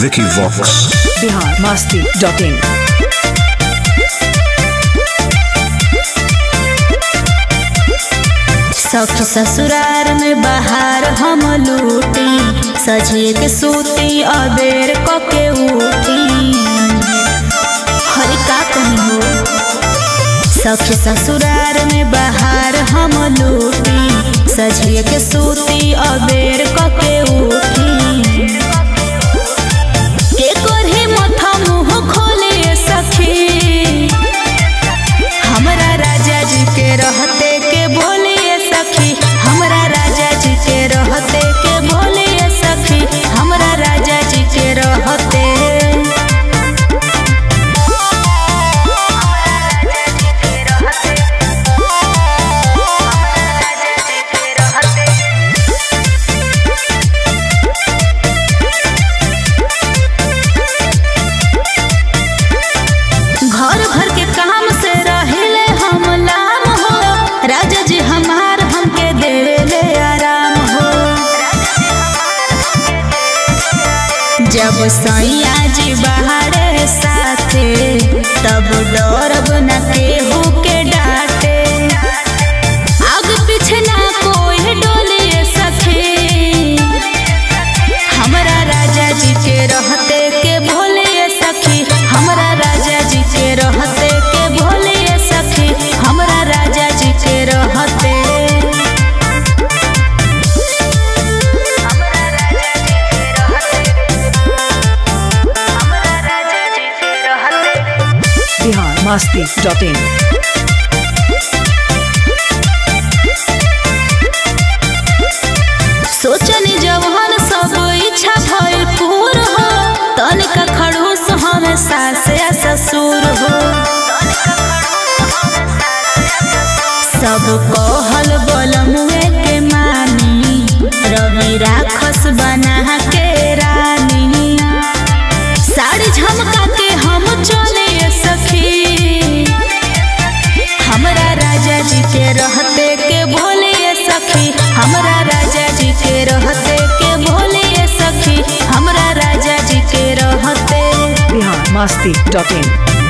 Vicky Vox. Bihar Masti dot in सखी ससुरार में बाहर हम लूटी सजिए के सूती अबेर कके उठी हरे का कहीं हो सखी ससुरार में बाहर हम लूटी सजिए के सूती अबेर कके उठी के करहे मथा मुंह खोले सखी हमरा राजा जी के रहते के बोले सखी हमरा राजा जी के रहते के बोले सखी हमरा राजा जी के रहते घर भर के काम से रहिले हम लाम हो राजा जी हमार हमके देवेले आराम हो जब सैया जी बाहरे साथे तब डरब न केहू के डांटे आग पीछे ना कोई डोले सखी हमरा राजा जी के रहते के भोले सखी हमरा राजा जी के रहते के भोले सखी हमरा राजा जी के रहते बिहार मस्ती डॉट इन सोचनी जवान सब इच्छा भइल पूर हो तनिका खड़ूस हम सास या ससुर हो सब कहल बलमुए के मानी रवि राखस बना के रानी साड़ी झमका के हम चले सखी हमरा राजा जी के रहते के भोले सखी हमरा राजा जी के रहते के भोले सखी हमरा राजा जी के रहते बिहार मस्ती डॉट इन